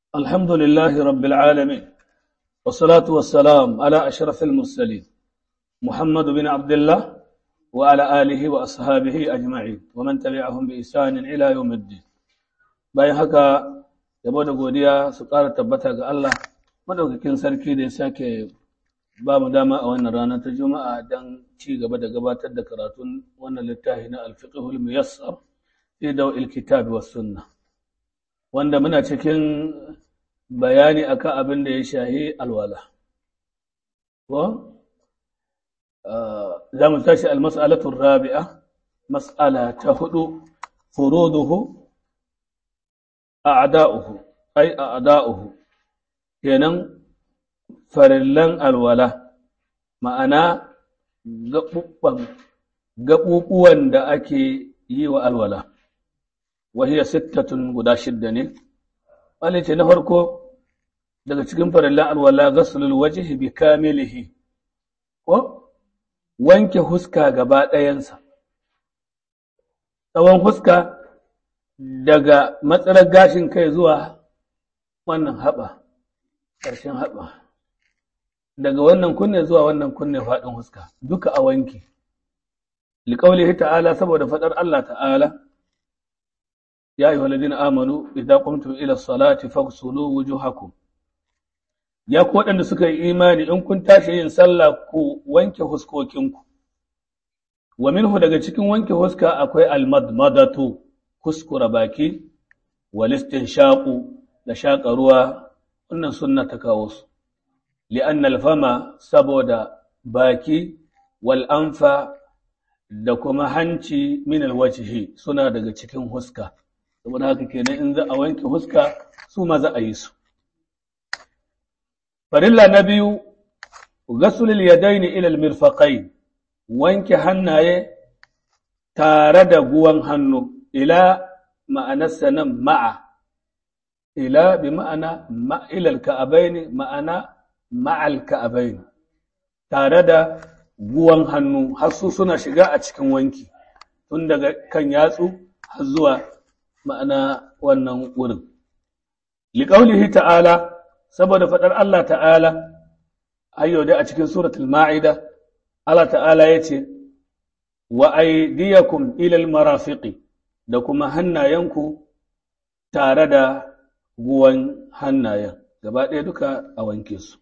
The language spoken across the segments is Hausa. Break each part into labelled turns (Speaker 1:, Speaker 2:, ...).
Speaker 1: الحمد لله رب العالمين والصلاة والسلام على أشرف المرسلين محمد بن عبد الله وعلى آله وأصحابه أجمعين ومن تبعهم بإحسان إلى يوم الدين bayan haka yabo da godiya su ƙara tabbata ga Allah madaukakin sarki da ya sake ba mu dama a wannan rana ta juma'a don ci gaba da gabatar da karatun wannan littafi na alfiqhul muyassar fi daw'il kitab was sunna wanda muna cikin bayani akan abin da ya shahi alwala ko za mu tashi almas'alatu rabi'a mas'ala ta hudu furuduhu a'da'uhu ai a'da'uhu kenan farillan alwala ma'ana gaɓuɓuwan da ake yi wa alwala wahiyar sittatun guda shidda ne wani ce na farko daga cikin farillan alwala gasulul wajihi bi kamilihi ko wanke huska gaba ɗayansa tsawon huska daga matsalar gashin kai zuwa wannan haɓa ƙarshen haɓa daga wannan kunne zuwa wannan kunne faɗin huska duka a wanki liƙaulihi ta'ala saboda faɗar Allah ta'ala ya yi waladina amanu idza qumtum ila salati faghsulu wujuhakum ya ku waɗanda suka yi imani in kun tashi yin sallah ku wanke huskokinku wa minhu daga cikin wanke huska akwai almadmadatu kuskura baki walistin shaƙu da shaƙa ruwa wannan sunna ta kawo su li'an alfama saboda baki wal anfa da kuma hanci min alwajhi suna daga cikin huska saboda haka kenan in za a wanke huska su ma za a yi su farilla na biyu ghaslul yadaini ila almirfaqain wanke hannaye tare da guwan hannu ila ma'anarsa nan ma'a ila bi ma'ana ma'ilal ka'abaini ma'ana ma'al ka'abaini tare da guwan hannu har su suna shiga a cikin wanki tun daga kan yatsu har zuwa ma'ana wannan wurin liqaulihi ta'ala saboda fadar Allah ta'ala ayyo dai a cikin suratul ma'ida Allah ta'ala yace wa aydiyakum ila al-marafiqi da kuma hannayenku tare da guwan hannayen gaba ɗaya duka a wanke su.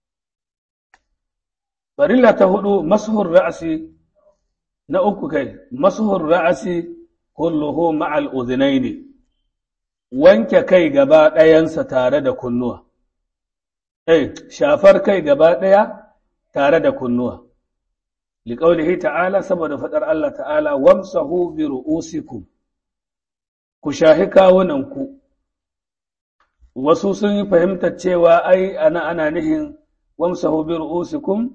Speaker 1: Farilla ta hudu masuhur ra'asi na uku kai, masuhur ra'asi kulluhu ma'al uzinai ne, wanke kai gaba ɗayansa tare da kunnuwa. Eh, shafar kai gaba ɗaya tare da kunnuwa. Liƙaulihi ta'ala saboda faɗar Allah ta'ala, wamsahu bi ru'usikum. ku shahi kawunanku wasu sun yi fahimtar cewa ai ana ana nihin wamsahu bi ru'usikum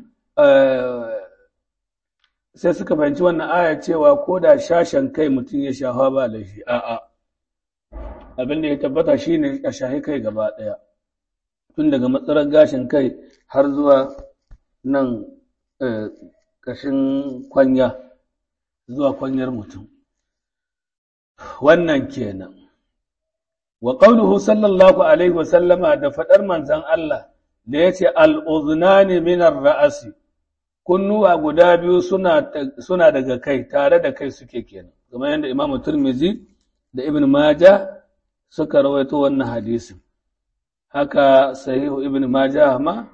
Speaker 1: sai suka fahimci wannan aya cewa ko da shashen kai mutum ya shafa ba laifi a'a abin da ya tabbata shine a shahi kai gaba ɗaya tun daga matsalar gashin kai har zuwa nan ƙashin kwanya zuwa kwanyar mutum wannan kenan wa qauluhu sallallahu alaihi wa sallama da fadar manzon Allah da yace al-udhnani min ar-ra'si kunnuwa guda biyu suna suna daga kai tare da kai suke kenan kamar yadda Imam Tirmidhi da Ibn Majah suka rawaito wannan hadisin haka sahihu Ibn Majah ma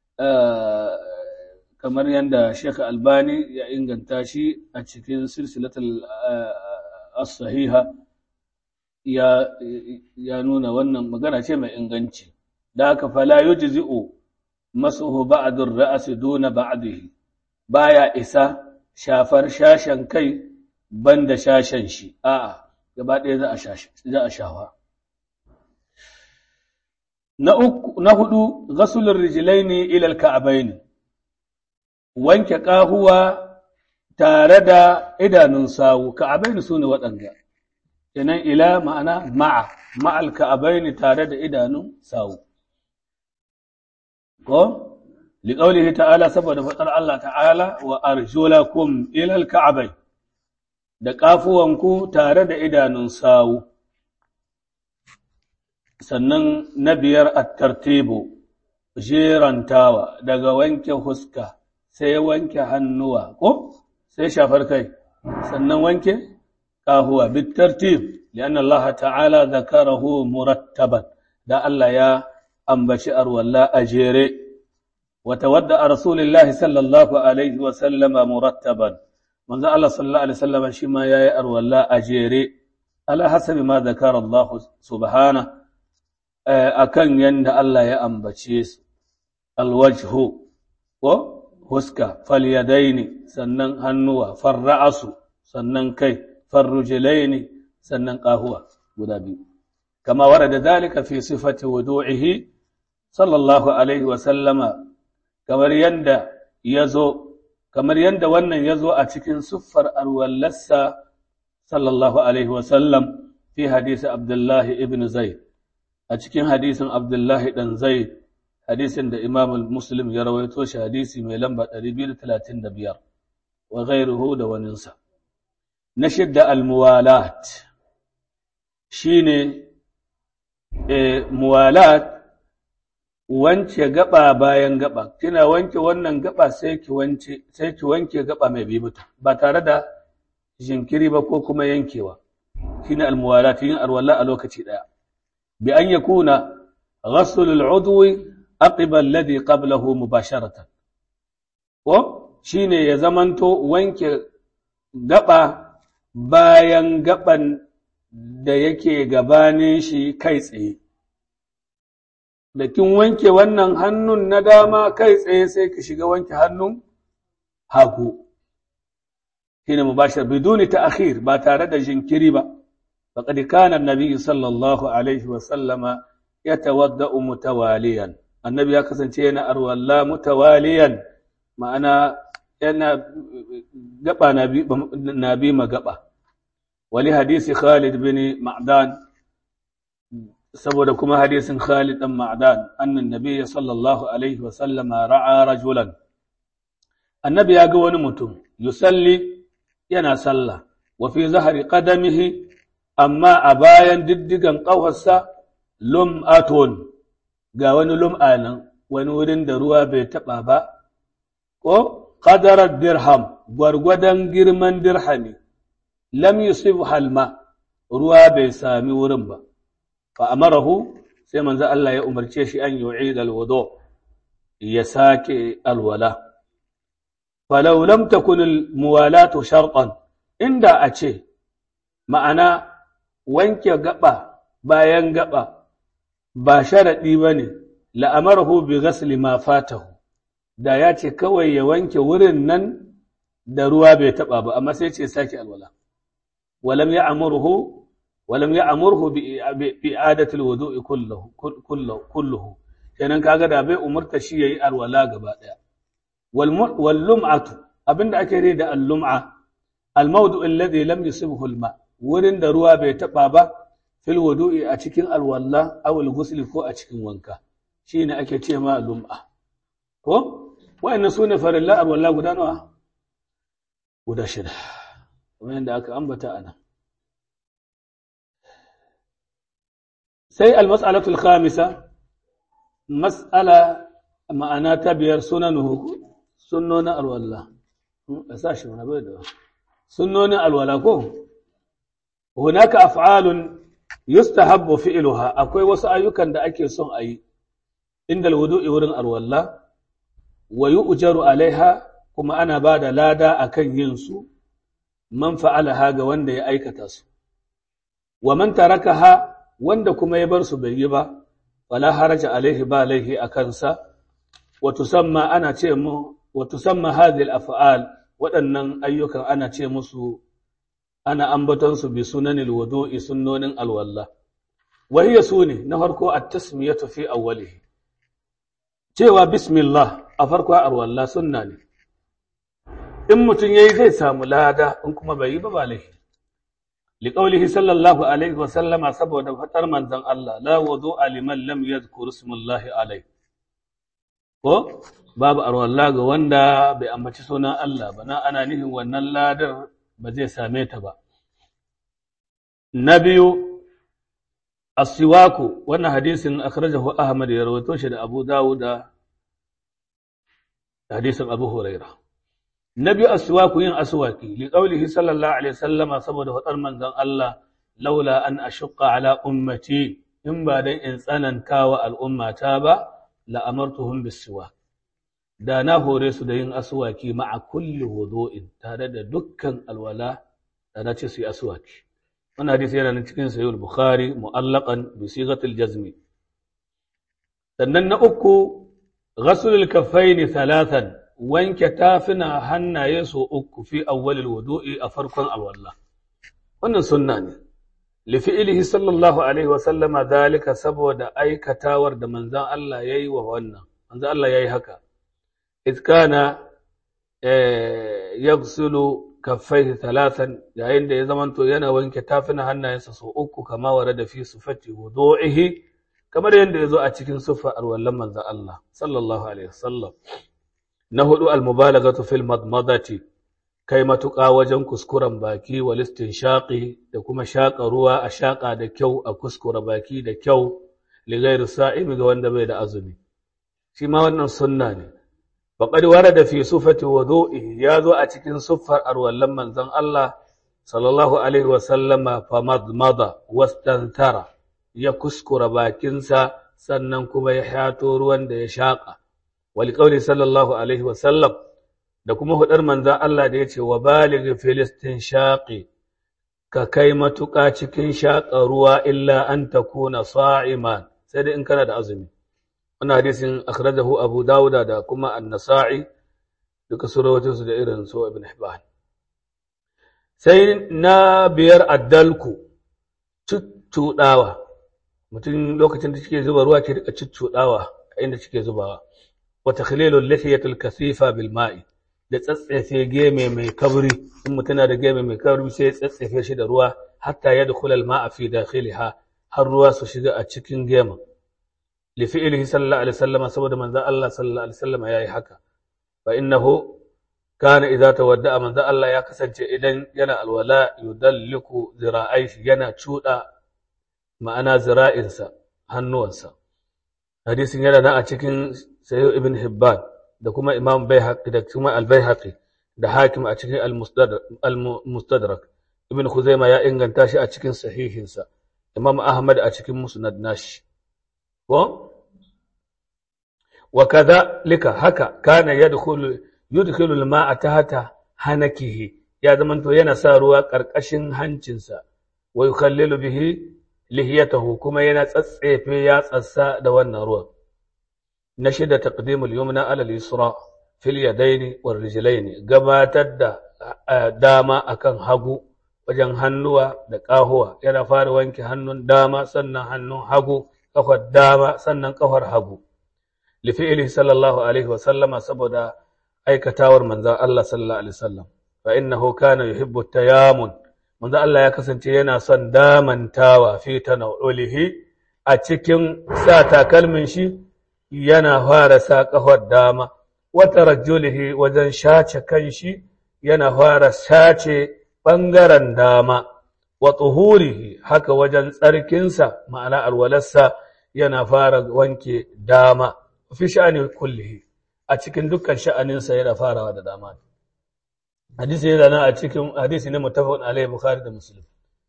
Speaker 1: kamar yadda Sheikh Albani ya inganta shi a cikin silsilatul as-sahiha ya ya nuna wannan magana ce mai inganci da haka fala yujzi'u masuhu ba'd ar-ra's duna ba'dihi baya isa shafar shashen kai banda shashen shi a'a gaba ɗaya za a shashi za a shafa na uku na hudu ghaslur rijlaini ila al-ka'bayn wanke kahuwa tare da idanun sawu ka'abaini su ne waɗanda kenan ila ma'ana ma'a ma'al ka'abaini tare da idanun sawu ko liqaulihi ta'ala saboda faɗar Allah ta'ala wa arjulakum ila al-ka'abai da kafuwanku tare da idanun sawu sannan na biyar at-tartibu jerantawa daga wanke huska sai wanke hannuwa ko sai shafar kai sannan wanke kahuwa bitartib lianna Allah ta'ala zakarahu murattaban da Allah ya ambaci arwalla a jere wa tawadda rasulillahi sallallahu alaihi wa sallama murattaban manzo Allah sallallahu alaihi wasallam shi ma yayi arwalla a jere ala hasabi ma zakara Allah subhana akan yanda Allah ya ambace su alwajhu ko huska falyadaini sannan hannuwa farra'asu sannan kai farrujilaini sannan qahuwa guda biyu kama warada dalika fi sifati wudu'ihi sallallahu alaihi wa sallama kamar yanda yazo kamar yanda wannan yazo a cikin siffar alwallasa sallallahu alaihi wa sallam fi hadisi abdullahi ibn zaid a cikin hadisin abdullahi dan zaid hadisin da Imam Muslim ya rawaito shi hadisi mai lamba 235 wa ghairuhu da waninsa na shidda al-muwalat shine eh muwalat wance gaba bayan gaba kina wanke wannan gaba sai ki wance sai ki wanke gaba mai bi mutu ba tare da jinkiri ba ko kuma yankewa shine al-muwalat yin arwala a lokaci daya bi an yakuna ghasl al-udwi aqiba alladhi qablahu mubasharatan ko shine ya zamanto wanke gaba bayan gaban da yake gabanin shi kai tsaye da kin wanke wannan hannun na dama kai tsaye sai ka shiga wanke hannun hagu shine mubashar biduni ta'khir ba tare da jinkiri ba faqad kana an-nabi sallallahu alaihi wa sallama yatawadda'u mutawaliyan annabi ya kasance yana arwalla mutawaliyan ma'ana yana gaba na bi ma gaba wali hadisi Khalid bin Ma'dan saboda kuma hadisin Khalid dan Ma'dan annan nabiyyi sallallahu alaihi wa sallama ra'a rajulan annabi ya ga wani mutum yusalli yana sallah wa fi zahri qadamihi amma a bayan diddigan ƙafarsa lum'atun ga wani lum'a nan wani wurin da ruwa bai taɓa ba, ko ƙadarar dirham gwargwadon girman dirhami, lam yusuf halma ruwa bai sami wurin ba, fa amarahu sai manzo Allah ya umarce shi an yi alwado ya sake alwala. Falau lam takun muwalatu sharɗan inda a ce ma'ana wanke gaba bayan gaba ba sharaɗi ba ne, la'amarhu bi gasli ma fatahu, da ya ce kawai ya wanke wurin nan da ruwa bai taɓa ba, amma sai ce sake alwala. Walam ya amurhu, walam ya amurhu bi adatul wudu'i kulluhu, kenan kaga da bai umurta shi yayi alwala gaba ɗaya. Wal lum'atu, abinda ake rai da al-lum'a, al-mawdu alladhi lam yusibhu al-ma, wurin da ruwa bai taɓa ba, fil wudu'i a cikin alwalla awul gusli ko a cikin wanka shine ake ce ma lum'a ko wayannan sune farilla alwalla guda nawa guda shida kamar yadda aka ambata ana sai almas'alatu alkhamisa mas'ala ma'ana ta biyar sunanuhu sunnonin alwalla a sashi mana bai da sunnonin alwala ko hunaka af'alun yustahabbu fi'luha akwai wasu ayyukan da ake son a yi inda alwudu'i wurin alwalla wa yu'jaru alaiha kuma ana ba da lada akan yin su man fa'alaha ga wanda ya aikata su wa man tarakaha wanda kuma ya bar su bai yi ba wala haraja alaihi ba laihi a kansa wa tusamma ana ce mu wa tusamma hadhihi al-af'al waɗannan ayyukan ana ce musu ana ambatonsu bi sunanil wudu'i sunnonin alwalla wahiya sune na farko at-tasmiyatu fi awwalihi cewa bismillah a farko alwalla sunna ne in mutum yayi zai samu lada in kuma bai yi ba ba laifi liqaulihi sallallahu alaihi wa sallama saboda fatar manzon Allah la wudu'a liman lam yadhkur ismallahi alaihi ko babu alwalla ga wanda bai ambaci sunan Allah ba na ana nufin wannan ladar ba zai same ta ba. Na biyu, as-siwaku wannan hadisin akhrajahu Ahmad ya rawaito shi da Abu Dawud da hadisin Abu Huraira nabi as-siwaku yin aswaki li qawlihi sallallahu alaihi wasallama saboda hadar manzon Allah laula an ashqa ala ummati in ba dan in tsananta wa al'ummata ba la amartuhum bis-siwak da na hore su da yin aswaki ma'a kulli wudu'in tare da dukkan alwala da na ce su yi aswaki wannan hadisi yana nan cikin sahih al-bukhari mu'allaqan bi sighatil jazmi sannan na uku ghaslul kaffaini thalathan wanke tafina hannaye so uku fi awwalil wudu'i a farkon alwala wannan sunna ne li fi'lihi sallallahu alaihi wa sallama dalika saboda aikatawar da manzon Allah yayi wa wannan manzon Allah yayi haka إذ كان يغسل كفيه ثلاثا yayin da ya zamanto yana wanke tafina hannayensa sau uku kama warada fi sifati wudu'ihi kamar yadda ya zo a cikin sifar alwallan manzon Allah sallallahu alaihi wasallam na hudu almubalaghatu fil madmadati kai matuƙa wajen kuskuren baki wal shaƙi da kuma shaƙa ruwa a shaƙa da kyau a kuskura baki da kyau li ghairi sa'imi ga wanda bai da azumi shi ma wannan sunna ne فقد ورد في صفة وضوئه ياذو أتكين صفر أروى لما زن الله صلى الله عليه وسلم فمضمض واستنثر يكسكر باكنسا سننكم يحياتو روان دي شاقة ولقول صلى الله عليه وسلم da kuma hudar manzan Allah da ya ce wa baligh filistin shaƙi ka kai matuƙa cikin shaƙa ruwa illa an takuna sa'iman sai dai in kana da azumi wannan hadisin akhrajahu Abu Dawud da kuma An-Nasa'i duka surawatun su da irin su Ibn Hibban sai na biyar addalku cuccudawa mutum lokacin da cike zuba ruwa ke rika cuccudawa a inda cike zubawa wa takhlilul lihiyatul kasifa bil ma'i da tsatsefe geme mai kabri in mutum da geme mai kabri sai tsatsefe shi da ruwa hatta yadkhul al ma'a fi dakhiliha har ruwa su shiga a cikin gemen لفعله صلى الله عليه وسلم سبب من ذا الله صلى الله عليه وسلم يا حكا فإنه كان إذا تودع من ذا الله يا كسنج إذن ينا الولاء يدلك ذراعيش ينا تشودا ما أنا ذراعينسا هنوانسا حديث ينا نا أتكين سيو ابن حبان da kuma Imam Baihaqi da kuma Al-Baihaqi da Hakim a cikin Al-Mustadrak Ibn Khuzaimah ya inganta shi a cikin sahihinsa Imam Ahmad a cikin Musnad nashi ko وكذلك haka kana yadkhulu yudkhilu al-ma'a tahta hanakihi ya zamanto yana sa ruwa karkashin hancinsa wa yukhallilu bihi lihiyatahu kuma yana tsatsefe ya tsassa da wannan ruwan na shida taqdimul yumna ala al-yusra fil yadayn wal rijlayn gabatar da dama akan hagu wajen hannuwa da ƙahuwa yana fara wanke hannun dama sannan hannun hagu kafar dama sannan kafar hagu lifi'ili sallallahu alaihi wa sallama saboda aikatawar manzon Allah sallallahu alaihi wasallam fa innahu kana yuhibbu tayamun manzon Allah ya kasance yana son damantawa fi tanawulihi a cikin sa takalmin shi yana fara sa kafar dama wa tarajjulihi wajen shace kan shi yana fara shace bangaren dama wa tuhurihi haka wajen tsarkinsa ma'ana alwalarsa yana fara wanke dama fi sha'ani kullihi a cikin dukkan sha'aninsa yana farawa da dama hadisi yana nan a cikin hadisi ne mutafaqun alaihi bukhari da muslim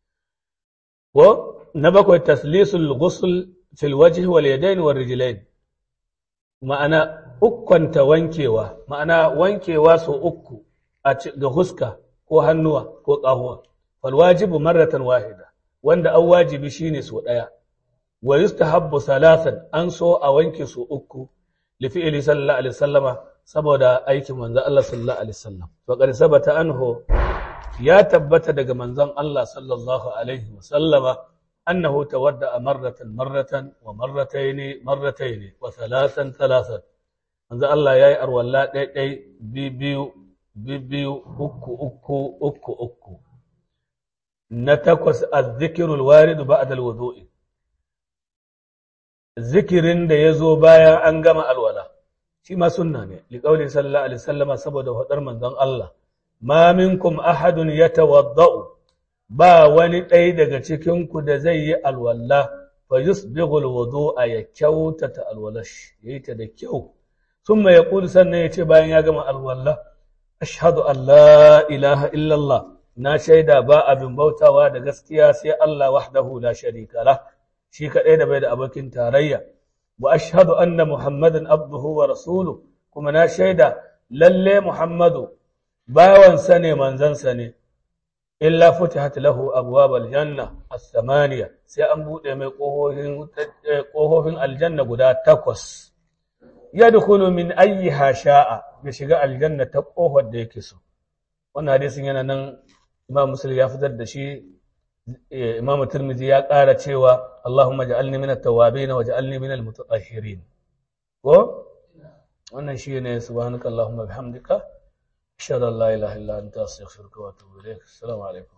Speaker 1: wa na bakwai taslisul ghusl fil wajhi wal yadayn wal rijlayn ma'ana ukkanta wankewa ma'ana wankewa so uku a ga huska ko hannuwa ko ƙahuwa fal wajibu marratan wahida wanda an wajibi shine so daya wa yustahabbu salasan an so a wanke su uku li fi'li sallallahu alaihi wasallama saboda aikin manzon Allah sallallahu alaihi wasallam wa qad sabata anhu ya tabbata daga manzon Allah sallallahu alaihi wasallama annahu tawadda marratan marratan wa marrataini marrataini wa thalathan thalathan manzon Allah yayi arwalla ɗai ɗai biyu biyu uku uku uku uku na takwas az-zikrul warid ba'da al-wudu'i zikirin da ya zo bayan an gama alwala shi ma sunna ne liƙauli sallallahu alaihi wasallama saboda faɗar manzon Allah ma minkum ahadun yatawadda'u ba wani ɗaya daga cikin ku da zai yi alwala fa yusbighul wudu'a ya kyautata alwalash yayi ta da kyau thumma yaqulu sannan yace bayan ya gama alwala ashhadu an la ilaha illa Allah na shaida ba abin bautawa da gaskiya sai Allah wahdahu la sharika lah shi kadai da bai da abokin tarayya wa ashhadu anna muhammadan abduhu wa rasuluhu kuma na shaida lalle muhammadu bawansa ne manzansa ne illa futihat lahu abwabal janna as-samaniya sai an bude mai kofofin aljanna guda takwas yadkhulu min ayyiha sha'a ya shiga aljanna ta kofar da yake so wannan hadisin yana nan imam muslim ya fitar da shi imam tirmidhi ya ƙara cewa allahumma ja'alni min at-tawwabin wa ja'alni min al-mutatahhirin ko wannan shine subhanakallahumma bihamdika أشهد أن لا إله إلا أنت أستغفرك وأتوب إليك السلام عليكم